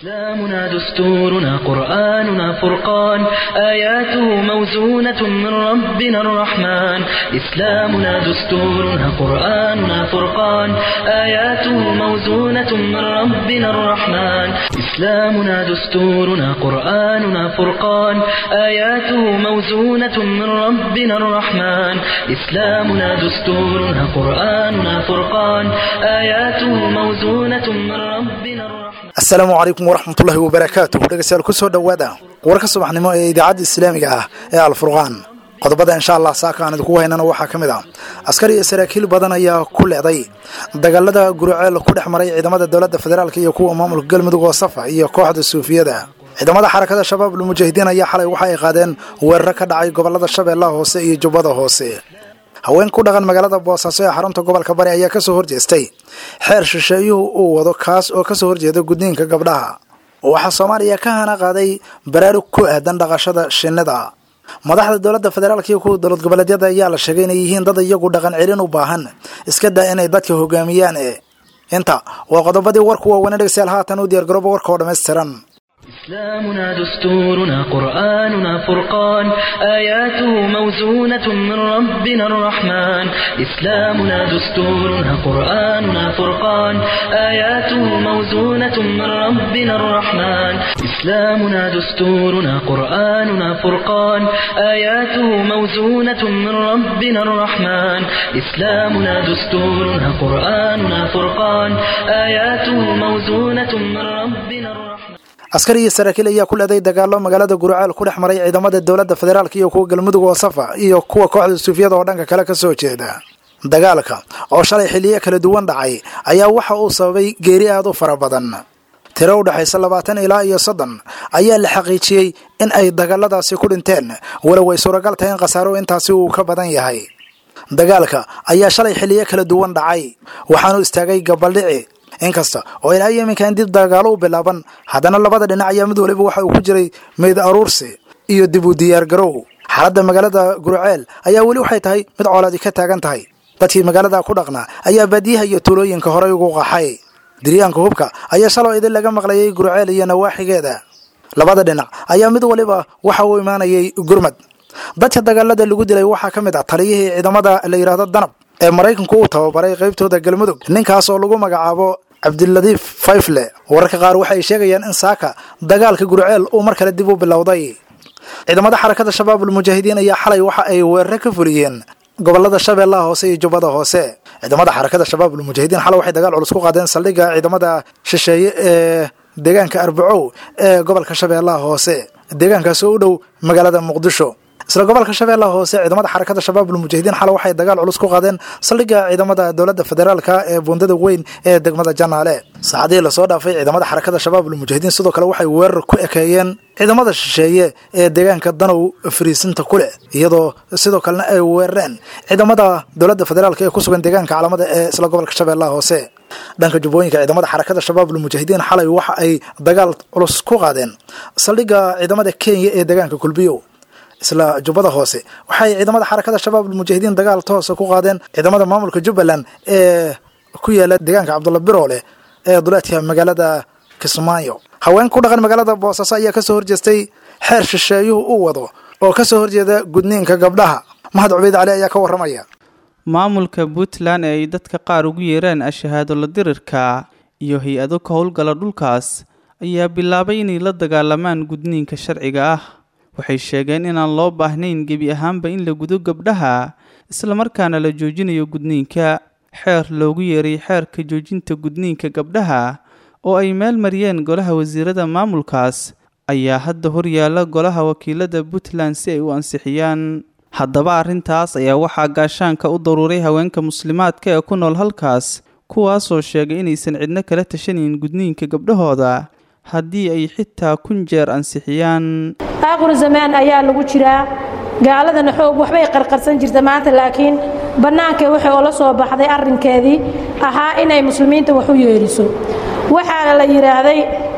إسلامنا دستورنا قرآننا فرقان آياته موزونة من ربنا الرحمن إسلامنا دستورنا قرآننا فرقان آياته موزونة من ربنا الرحمن إسلامنا دستورنا قرآننا فرقان آياته موزونة من ربنا الرحمن إسلامنا دستورنا قرآننا فرقان آياته موزونة من ربنا الرحمن asalaamu calaykum waraxmatullaahi wabarakaatuh dhegeystayaal kusoo dhowaada warka subaxnimo ee idaacadda islaamiga ah ee alfurqaan qodobada insha allah saaka aan idinku haynana waxaa ka mid ah askari iyo saraakiil badan ayaa ku leeday dagaalada guriceel ku dhex maray ciidamada dowladda federaalk iyo kuwa maamulka galmudug oo safa iyo kooxda suufiyada ciidamada xarakada shabaab lmujaahidiin ayaa xalay waxa ay qaadeen weeraro ka dhacay gobolada shabeellaha hoose iyo jubbada hoose haween ku dhaqan magaalada boosaaso ee xarunta gobolka bari ayaa kasoo horjeestay xeer shisheeyuhu uu wado kaas oo kasoo horjeeda gudniinka gabdhaha waxaa soomaaliya ka hana qaaday baraarug ku aadan dhaqashada shinnida madaxda dowladda federaalk iyo kuwa dowlad goboleedyada ayaa la sheegay inay yihiin dad iyagu dhaqan celin u baahan iska daa inay dadka hogaamiyaan e inta waa qodobadii warku waaweyn dhegeystayaal haatan u diyaargarooba warka oo dhammaystiran إسلامنا دستورنا قرآننا فرقان آياته موزونة من ربنا الرحمن إسلامنا دستورنا قرآننا فرقان آياته موزونة من ربنا الرحمن إسلامنا دستورنا قرآننا فرقان آياته موزونة من ربنا الرحمن إسلامنا دستورنا قرآننا فرقان آياته موزونة من ربنا الرحمن askari iyo saraakiil ayaa ku leeday dagaalo magaalada guriceel ku dhex maray ciidamada dowladda federaalk iyo kuwa galmudug oo safa iyo kuwa kooxda suufiyada oo dhanka kale kasoo jeeda dagaalka oo shalay xiliyo kala duwan dhacay ayaa waxa uu sababay geeri aad u fara badan tiro u dhexaysa labaatan ilaa iyo soddon ayaa la xaqiijiyey in ay dagaaladaasi ku dhinteen walow ay suuragal tahay in khasaaro intaasi uu ka badan yahay dagaalka ayaa shalay xiliyo kala duwan dhacay waxaanu istaagay gabaldhici inkasta oo ilaa yeminkan dib dagaalo u bilaaban haddana labada dhinac ayaa mid waliba waxa uu ku jiray meyd aruursi iyo dib u diyaargarow xaaladda magaalada gurceel ayaa weli waxay tahay mid coolaadi ka taagan tahay dadkii magaalada ku dhaqnaa ayaa baadiyaha iyo tuulooyinka horey ugu qaxay diryaanka hubka ayaa shaloo idin laga maqlayay gurceel iyo nawaaxigeeda labada dhinac ayaa mid waliba waxa uu imaanayay gurmad dadka dagaalada lagu dilay waxaa ka mid ah taliyihii ciidamada la yidhaahdo danab ee maraykanku uu tababaray qaybtooda galmudug ninkaas oo lagu magacaabo cabdiladiif fayfle wararka qaar waxay sheegayaan in saaka dagaalka gurceel uu mar kale dib u bilowday ciidamada xarakada shabaabul mujaahidiin ayaa xalay waxa ay weeraro ka fuliyeen gobolada shabeellaha hoose iyo jubbada hoose ciidamada xarakada shabaabul mujaahidiin xalay waxay dagaal culus ku qaadeen saldhigga ciidamada shisheeye ee deegaanka arbacow ee gobolka shabeellaha hoose deegaankaas oo u dhow magaalada muqdisho isla gobolka shabeellaha hoose ciidamada xarakada shabaabul mujaahidiin xale waxay dagaal culus ku qaadeen saldhigga ciidamada dowladda federaalka ee buundada weyn ee degmada janaale saacadihii lasoo dhaafay ciidamada xarakada shabaabul mujaahidiin sidoo kale waxay weerar ku ekeeyeen ciidamada shisheeye ee deegaanka danow fariisinta ku leh iyadoo sidoo kalena ay weerareen ciidamada dowladda federaalka ee ku sugan deegaanka calamada ee isla gobolka shabeellaha hoose dhanka jubbooyinka ciidamada xarakada shabaabul mujaahidiin xalay waxa ay dagaal culus ku qaadeen saldhigga ciidamada kenya ee deegaanka kulbiyo isla jubbada hoose waxay ciidamada xarakada shabaabul mujaahidiin dagaal toosa ku qaadeen ciidamada maamulka jubbaland ee ku yaala deegaanka cabdulla biroole ee duleedka magaalada kismaayo haween ku dhaqan magaalada boosaaso ayaa kasoo horjeestay xeer shisheeyuhu uu wado oo kasoo horjeeda gudniinka gabdhaha mahad cubeyd cali ayaa ka waramaya maamulka puntland ee ay dadka qaar ugu yeeraan ashahaadola dirirka iyo hay-ado ka howlgala dhulkaas ayaa bilaabay inay la dagaalamaan gudniinka sharciga ah waxay sheegeen inaan loo baahnayn gebi ahaanba in la gudo gabdhaha islamarkaana la joojinayo gudniinka xeer loogu yeeray xeerka joojinta gudniinka gabdhaha oo ay meel mariyeen golaha wasiirada maamulkaas ayaa hadda horyaala golaha wakiilada puntland si ay u ansixiyaan haddaba arrintaas ayaa waxaa gaashaanka u daruuray haweenka muslimaadka ee ku nool halkaas kuwaasoo sheegay inaysan cidno kala tashanayn gudniinka gabdhahooda haddii ay xitaa kun jeer ansixiyaan aaqru zamaan ayaa lagu jiraa gaaladana xoog waxbay qarqarsan jirta maanta laakiin bannaankay waxay oola soo baxday arrinkeedii ahaa inay muslimiinta wax u yeedhiso waxaa la yidhaahday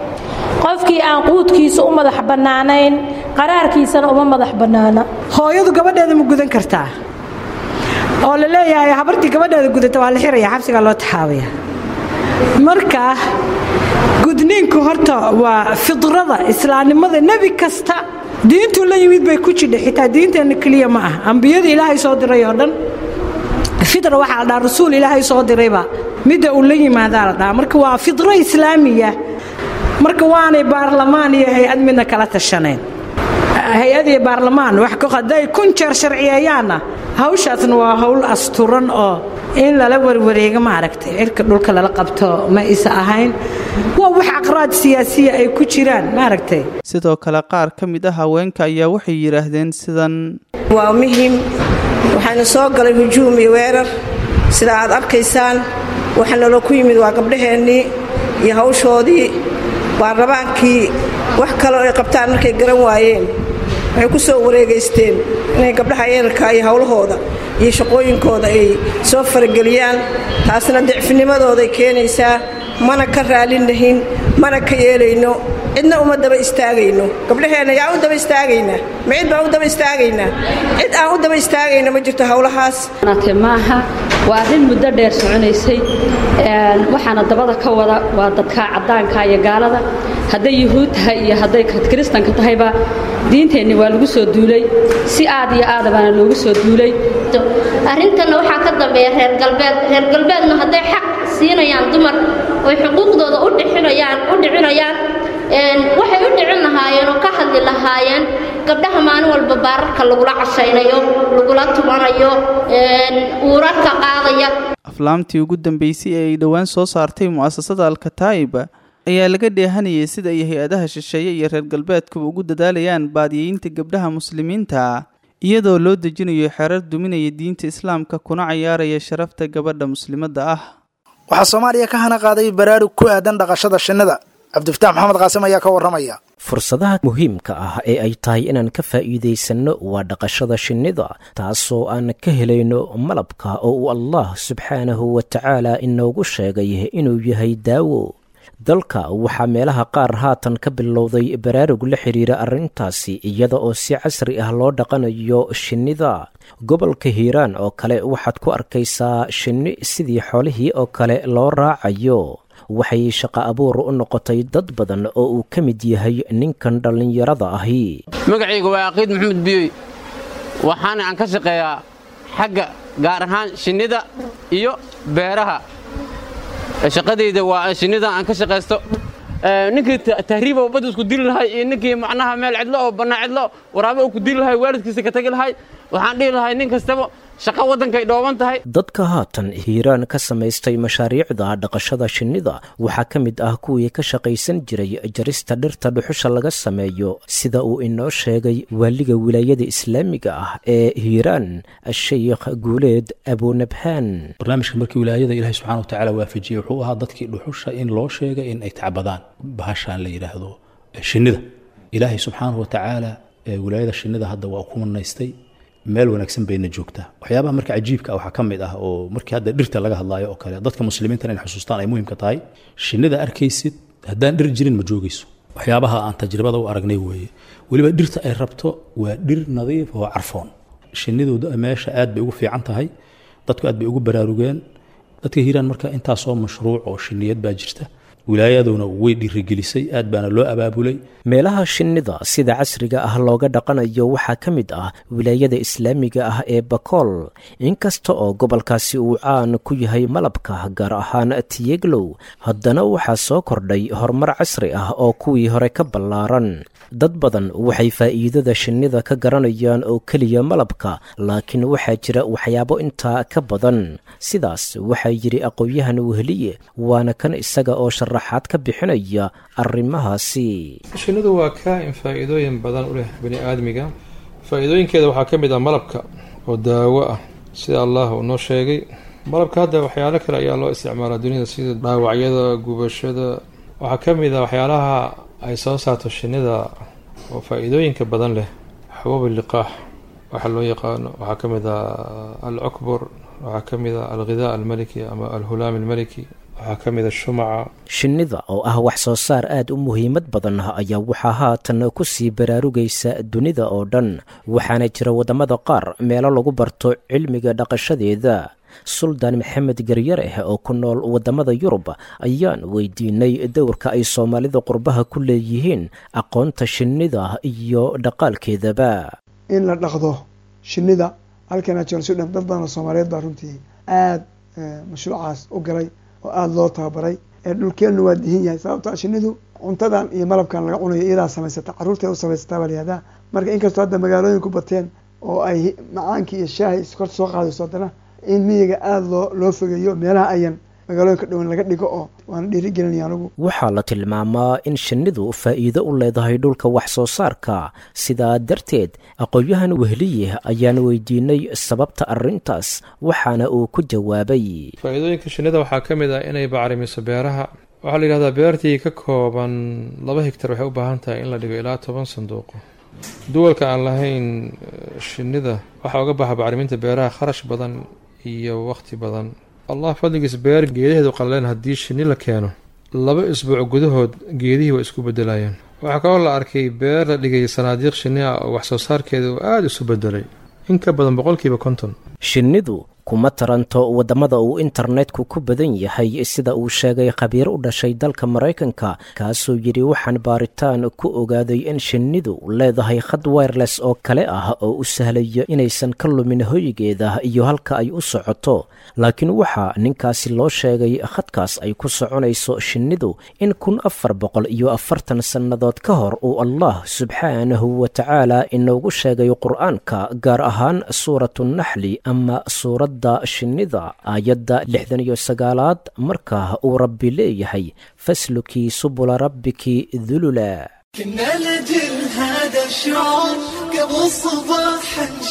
qofkii aan quudkiisa u madax bannaanayn qaraarkiisana uma madax bannaana hooyadu gabadheeda ma gudan kartaa oo la leeyahay habartii gabadheeda gudata waa la xiraya xabsigaa loo taxaabaya marka gudniinku horta waa fidrada islaamnimada nebi kasta diintuu la yimid bay ku jidha xitaa diinteenna keliya ma ah ambiyada ilaahay soo diray oo dhan fidra waxaa la dhaha rasuul ilaahay soo dirayba midda uu la yimaadaa la dhaha marka waa fidro islaamiya marka waanay baarlamaan iyo hay-ad midna kala tashaneen hay-ad iyo baarlamaan wax hadday kun jeer sharciyeeyaanna hawshaasna waa hawl asturan oo in lala warwareego maaragtay cirka dhulka lala qabto ma isa ahayn waa wax aqraad siyaasiya ay ku jiraan maaragtay sidoo kale qaar ka mid ah haweenka ayaa waxay yidhaahdeen sidan waa muhim waxaana soo galay hujuum iyo weerar sida aad arkaysaan waxa naloo ku yimid waa gabdhaheennii iyo hawshoodii baarlamaankii wax kaleo ay qabtaan markay garan waayeen waxay ku soo wareegaysteen inay gabdhaha yeelka iyo howlahooda iyo shaqooyinkooda ay soo farageliyaan taasna dicfinimadooday keenaysaa mana ka raalinahin mana ka yeelayno cidna uma daba istaagayno gabdhaheenna yaa u daba istaagaynaa ma cid baan u daba istaagaynaa cid aan u daba istaagayno ma jirto howlahaas maaha waa arrin muddo dheer soconaysay waxaana dabada ka wada waa dadka caddaanka iyo gaalada hadday yuhuud tahay iyo hadday kiristanka tahayba diinteenni waa lagu soo duulay si aad iyo aadabaana loogu soo duulay arrintanna waxaa ka dambeeya reer galbeed reer galbeedna hadday xaq siinayaan dumar oy xuquuqdooda u dhicinayaan u dhicinayaan waxay u dhicin lahaayeen oo ka hadli lahaayeen gabdhaha maalin walba baararka lagula cashaynayo lagula tubanayo uurarka qaadaya aflaamtii ugu dambeysay ee ay dhowaan soo saartay mu'asasada alkataa'ib ayaa laga dheehanayay sida ay hay-adaha shisheeye iyo reer galbeedkuba ugu dadaalayaan baadiyeynta gabdhaha muslimiinta iyadoo loo dejinayo xerar duminaya diinta islaamka kuna cayaaraya sharafta gabadha muslimadda ah waxaa soomaaliya ka hana qaaday baraarug ku aadan dhaqashada shinnida cabdifataax maxamed qaasim ayaa ka warramaya fursadaha muhiimka ah ee ay tahay inaan ka faa'iidaysanno waa dhaqashada shinnida taasoo aan ka helayno malabka oo uu allah subxaanahu wa tacaala inoogu sheegay inuu yahay daawo dalka waxaa meelaha qaar haatan ka bilowday baraarug la xidhiira arrintaasi iyada oo si casri ah loo dhaqanayo shinnida gobolka hiiraan oo kale waxaad ku arkaysaa shinni sidii xoolihii oo kale loo raacayo waxay shaqo abuur u noqotay dad badan oo uu ka mid yahay ninkan dhallinyarada ahi magacayga waa aqiid maxamed biyoy waxaana aan ka shaqeeyaa xagga gaar ahaan shinnida iyo beeraha shaqadayda waa shinnida aan ka shaqaysto ninkii tahriiba oo badda isku dili lahay iyo ninkii macnaha meel cidlo oo bannaa cidlo waraabo uu ku dili lahay waalidkiisa ka tagi lahay waxaan dhihi lahay nin kastaba shaqo waddankay dhooban tahay dadka haatan hiiraan ka samaystay mashaariicda dhaqashada shinnida waxaa ka mid ah kuwii ka shaqaysan jiray jarista dhirta dhuxusha laga sameeyo sida uu inoo sheegay waaliga wilaayada islaamiga ah ee hiiraan sheikh guuleed abunabhaan barnaamijka markii wilaayada ilaahay subxana watacaala waafajiyey wuxuu ahaa dadkii dhuxusha in loo sheegay in ay tacbadaan bahashaan la yidhaahdo shinnida ilaahay subxaanahu watacaala wilaayada shinnida hadda waa ku manaystay meel wanaagsan bayna joogtaa waxyaabaha marka cajiibka waxaa ka mid ah oo markii hadda dhirta laga hadlaayo oo kale dadka muslimiintan in xusuustaan ay muhiimka tahay shinnida arkaysid haddaan dhir jirin ma joogayso waxyaabaha aan tajribada u aragnay weeye weliba dhirta ay rabto waa dhir nadiif oo carfoon shinnidu meesha aad bay ugu fiican tahay dadku aad bay ugu baraarugeen dadka hiiraan marka intaasoo mashruuc oo shinniyad baa jirta wilaayaduna way dhiirigelisay aad baana loo abaabulay meelaha shinnida sida casriga ah looga dhaqanayo waxaa ka mid ah wilaayada islaamiga ah ee bakool inkasta oo gobolkaasi uu caan ku yahay malabka gaar ahaan tiyeglow haddana waxaa soo kordhay horumar casri ah oo kuwii hore ka ballaaran dad badan waxay faa'iidada shinnida ka garanayaan oo keliya malabka laakiin waxaa jira waxyaabo intaa ka badan sidaas waxaa yidhi aqoon-yahan wehliye waana kan isaga oo sharaxaad ka bixinaya arrimahaasi shinnidu waa kaa-in faa'iidooyin badan u leh bani aadmiga faa'iidooyinkeeda waxaa ka mid ah malabka oo daawo ah sida allah uu noo sheegay malabka hadda waxyaalo kale ayaa loo isticmaalaa dunida sida dhaawacyada gubashada waxaa ka mid ah waxyaalaha ay soo saarto shinnida oo faa-iidooyinka badan leh xabuub liqaax waxaa loo yaqaano waxaa ka mid ah alcukbur waxaa ka mid ah alghidaa almaliki ama alhulaam almaliki waxaa ka mid a shumaca shinnida oo ah wax soo saar aad u muhiimad badan ayaa waxaa haatan ku sii baraarugaysa dunida oo dhan waxaana jira waddamada qaar meelo lagu barto cilmiga dhaqashadeeda suldaan maxamed garyareh oo ku nool waddamada yurub ayaan weydiinay dowrka ay soomaalida qurbaha ku leeyihiin aqoonta shinnida iyo dhaqaalkeedaba in la dhaqdo shinnida halkana jonsudhan dad badan oo soomaaliyeed baa runtii aada mashruucaas u galay oo aada loo tababaray ee dhulkeennu waa dihin yahay sababto shinnidu cuntadan iyo malabkan laga cunayo iyadaa samaysata carruurteeda u samaysataa baa layihahdaa marka inkastoo hadda magaalooyinku bateen oo ay macaankii iyo shaahi iskorta soo qaadayso haddana in miyiga aada loo loo fogeeyo meelaha ayan magaalooyinka dhowan laga dhigo oo waana dhiirigelinaya anugu waxaa la tilmaamaa in shinnidu faa'iido u leedahay dhulka wax soo saarka sidaa darteed aqoon-yahan wehliye ayaan weydiinay sababta arrintaas waxaana uu ku jawaabay faa'iidooyinka shinnida waxaa ka mid ah inay bacrimiso beeraha waxaa la yidhahdaa beertii ka kooban laba higtar waxay u baahan tahay in la dhigo ilaa toban sanduuqo duwalka aan lahayn shinnida waxaa uga baxa bacriminta beeraha kharash badan iyo waqti badan allah fadligiis beer geedaheedu qallaleen haddii shinni la keeno laba isbuuc gudahood geedihii way isku bedelayaan waxaa kaloo la arkay beer la dhigay sanaadiiq shinni ah oo wax soo saarkeeda uu aada isu bedelay in ka badan boqolkiiba konton shinnidu kuma taranto waddamada uu internetku ku badan yahay sida uu sheegay khabiir u dhashay dalka maraykanka kaasoo yidhi waxaan baaritaan ku ogaaday in shinnidu leedahay khad wireless oo kale ah oo u sahlaya inaysan ka lumin hoygeeda iyo halka ay u socoto laakiin waxaa ninkaasi loo sheegay khadkaas ay ku soconayso shinnidu in kun afar boqol iyo afartan sannadood ka hor uu allah subxaanahu wa tacaala inoogu sheegay qur-aanka gaar ahaan suuratunaxli ama suurad shinnida aayadda lixdan iyo sagaalaad markaa uu rabbi leeyahay faslukii subula rabbiki dulula كنا لجل هذا الشعور قبل الصباح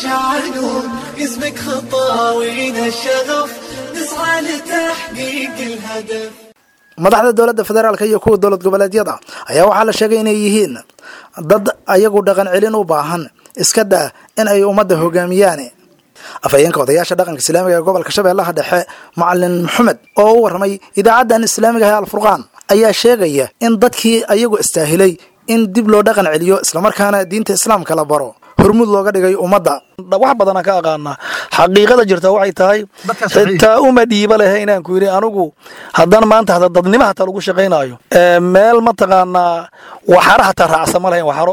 نشعلون اسمك خطاوينا الشغف نسعى لتحقيق الهدف madaxda dowladda federaalk iyo kuwa dowlad goboleedyada ayaa waxaa la sheegay inay yihiin dad ayagu dhaqan celin u baahan iska daa in ay ummadda hogaamiyaan afhayeenka odayaasha dhaqanka islaamiga ee gobolka shabeellaha dhexe macalin maxamed oo u warramay idaacaddan islaamiga ah alfurqaan ayaa sheegaya in dadkii ayagu istaahilay in dib loo dhaqan celiyo islamarkaana diinta islaamka la baro hormud looga dhigay ummadda wax badanaan ka aqaanaa xaqiiqada jirta waxay tahay xitaa uma dhiiba lehe inaan ku yidhi anigu haddana maanta hada dadnimo hataa lagu shaqaynaayo meel mataqaanaa waxara hataa raacsa ma lahayn waxaro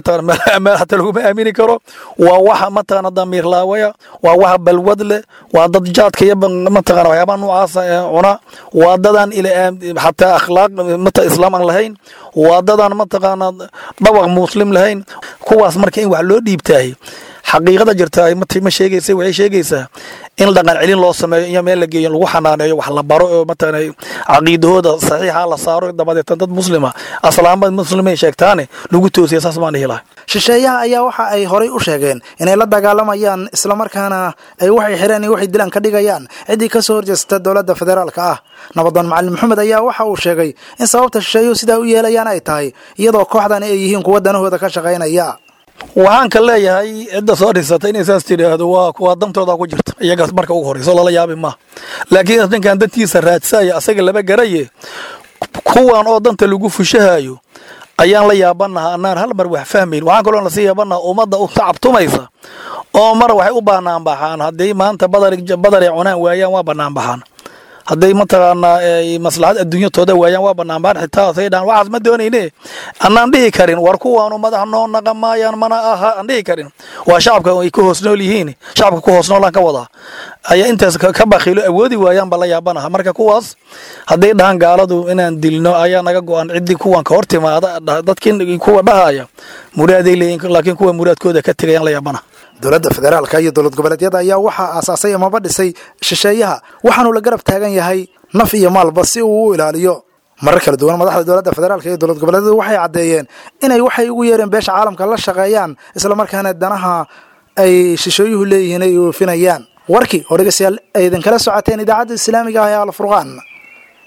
meel hataa laguma aamini karo waa waxa mataqaana damiir laawaya waa waxa balwad leh waa dad jaadka iyo mataqaana waxyaabaha noocaasa ee cuna waa dadaan ila hataa akhlaaq mata islaam aan lahayn waa dadaan mataqaana dhawaq muslim lahayn kuwaas marka in wax loo dhiibtaahay xaqiiqada jirta ma sheegaysa waxay sheegaysaa in dhaqan celin loo sameeyo iyo meel la geeyo lagu xanaaneeyo wax la baro oo mataqana caqiidahooda saxiixa la saaro dabadeetan dad muslima aslaamba muslimay sheegtaane lagu toosiya saas baan dhihi lahay shisheeyaha ayaa waxa ay horay u sheegeen inay la dagaalamayaan islamarkaana ay waxay xireen iyo waxay dilaan ka dhigayaan ciddii ka soo horjeesta dowladda federaalka ah nabadoon macalin maxamed ayaa waxa uu sheegay in sababta shisheeyuhu sidaa u yeelayaan ay tahay iyadoo kooxdani ay yihiin kuwa danahooda ka shaqaynaya waxaan ka leeyahay cidda soo dhisatay inay saas tidhaahdo waa kuwa dantooda ku jirta iyagaas marka ugu horreyso lala yaabi maaha laakiin ninkan dantiisa raadsaya asaga laba garaye kuwan oo danta lagu fushahayo ayaan la yaabanaha anaan hal mar wax fahmayn waxaan kaloo lasii yaabanaha ummadda u tacabtumaysa oo mar waxay u baanaan baxaan haddii maanta badar badaray cunaan waayaan waa banaan baxaan hadday mataqaanaa maslaxad adduunyatooda waayaan waa banaanbaan xitaa say dhaan waxaas ma doonayne annaan dhihi karin war kuwaanu madax noo naqa maayaan mana aha aan dhihi karin waa shacabka ay ku hoos nool yihiin shacabka ku hoos noolaan ka wadaa ayaa intaas ka bakiilo awoodi waayaan baa la yaabanaha marka kuwaas hadday dhahaan gaaladu inaan dilno ayaa naga go-an ciddii kuwan ka hor timaada dadkii kuwa dhahaya muraaday leeyiin laakiin kuwa muraadkooda ka tegayaan la yaabanaha dowladda federaalka iyo dowlad goboleedyada ayaa waxaa aasaasay amaba dhisay shisheeyaha waxaanuu la garab taagan yahay naf iyo maalba si uu u ilaaliyo marar kala duwan madaxda dowladda federaalka iyo dowlad goboleedyadu waxay caddeeyeen inay waxay ugu yeereen beesha caalamka la shaqeeyaan islamarkaana danaha ay shisheeyuhu leeyihiin ay oofinayaan warkii oo dhegeystayaal ay idinkala socoteen idaacadda islaamiga ah ee alfurqaan